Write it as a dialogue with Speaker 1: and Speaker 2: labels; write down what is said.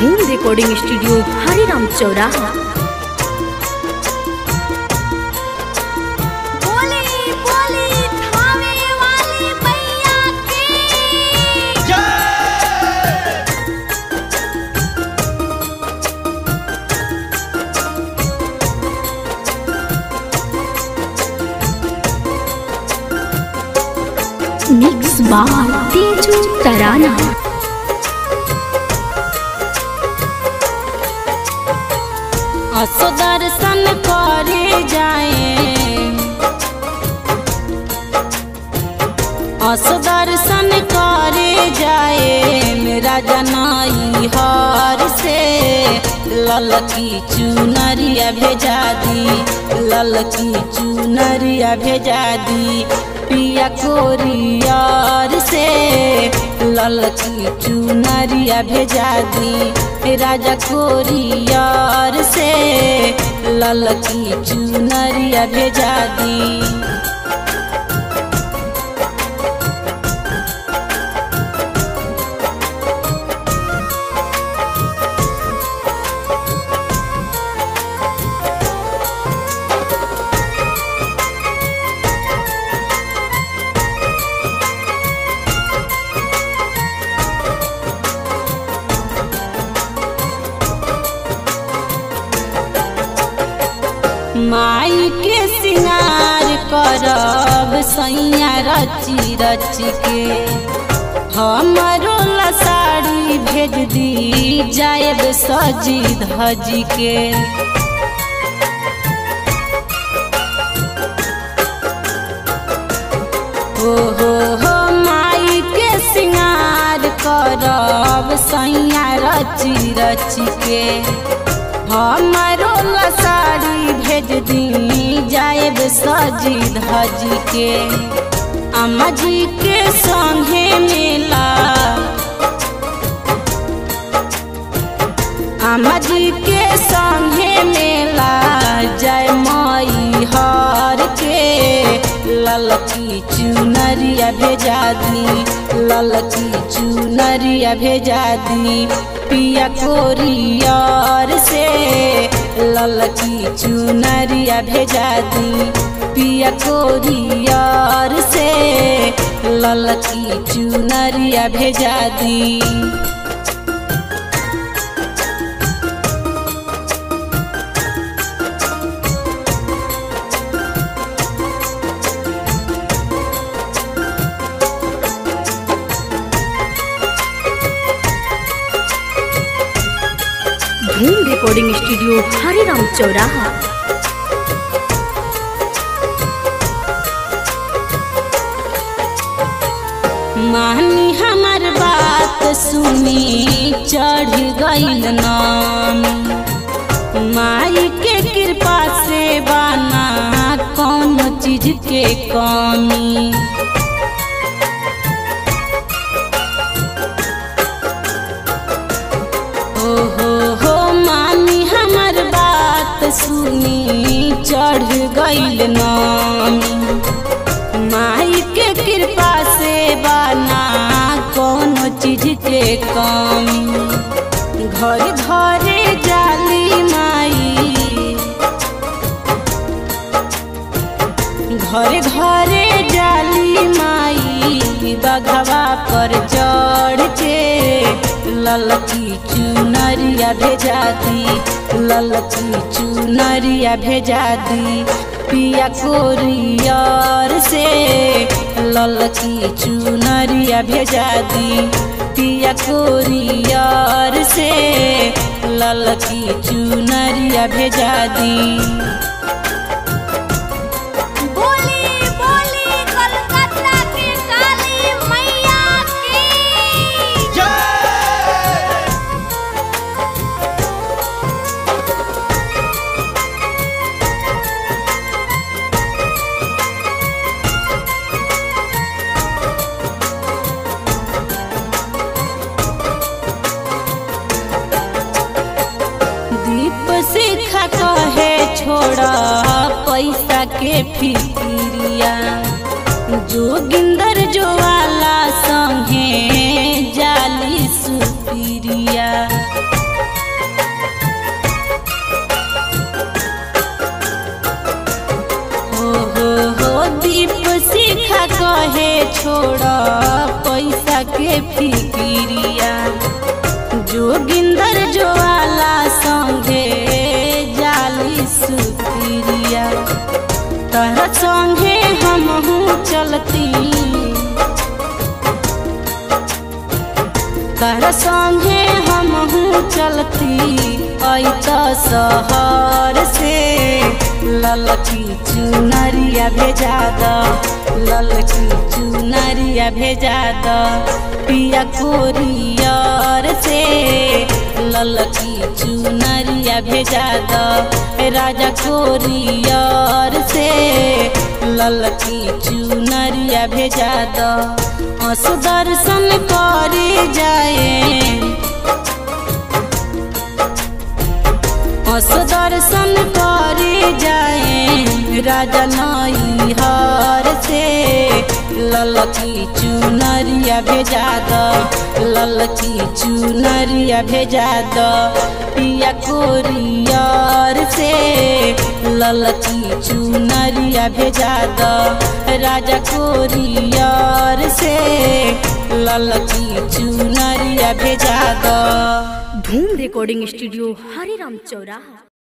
Speaker 1: धूम recording studio Hariram चौराहा
Speaker 2: बोली बोली थावे वाली मैया की
Speaker 1: मिक्स बार तेजू तराना
Speaker 2: असो दर्शन करे जाए असो दर्शन करे जाए मेरा जनाई हर से ललकी चुनरिया भेजा दी ललकी चुनरिया भेजा दी पिया कोरियर से ललकी चुनरिया भेजा दी राजा कोरियर से ललकी चुनरिया भेजा दी माई के सिंगार करब सैया रची रच के हमरो ला साड़ी भेज दी जाएब सजी धज के हो हो हो माई के सिंगार करब सैया रची रच के हमारो ला साड़ी भेज दी जाएब सजी धज के अम्मा जी के संगे मेला अम्मा जी के संगे मेला जय माई हर के ललकी चुनरिया भेजा दी ललकी चुनरिया भेजा दी पिया कोरियर से ललकी चुनरिया भेजा दी पिया कोरियर से ललकी चुनरिया भेजा दी
Speaker 1: धूम रिकॉर्डिंग स्टूडियो हरिराम चौराहा
Speaker 2: मानी हमार बात सुनी चढ़ गईल नाम माई के कृपा से बाना कौन चीज के कमी हो हो हो मानी हमार बात सुनी चढ़ गईल नामी माई के कृपा से बाना कोनो चीज के कमी घर घरे जाली माई घरे घरे जाली माई बघवा पर चढ़ के ललकी चुनरिया भेजा दी ललकी चुनरिया भेजा दी पिया कोरियर से ललकी चुनरिया भेजा दी पिया कोरियर से ललकी चुनरिया भेजा दी
Speaker 3: बोली बोली कलकत्ता की काली मैया की
Speaker 2: दीप शिखा कहे छोड़ा पैसा के फिक्रिया जोगिंदर जोवाला संगे जाली सुपिरिया कहे छोड़ पैसा के फिकिरिया जोगिंदर जोवाला संगे जाली सुतिरिया तहरा संगे हमहू चलती तहरा संगे हमहू चलती ऐत शहर से ललकी चुनरिया भेजा द ललकी चुनरिया भेजा द पिया कोरियर से ललकी चुनरिया भेजा द राजा कोरियर से ललकी चुनरिया भेजा द अस दर्शन करे जाए अस दर्शन करे जाए राजा नई हर से ललकी चुनरिया भेजा द ललकी चुनरिया भेजा द पिया कोरियर से ललकी चुनरिया भेजा द राजा कोरियर से ललकी चुनरिया भेजा द
Speaker 1: धूम रिकॉर्डिंग स्टूडियो हरिराम चौराहा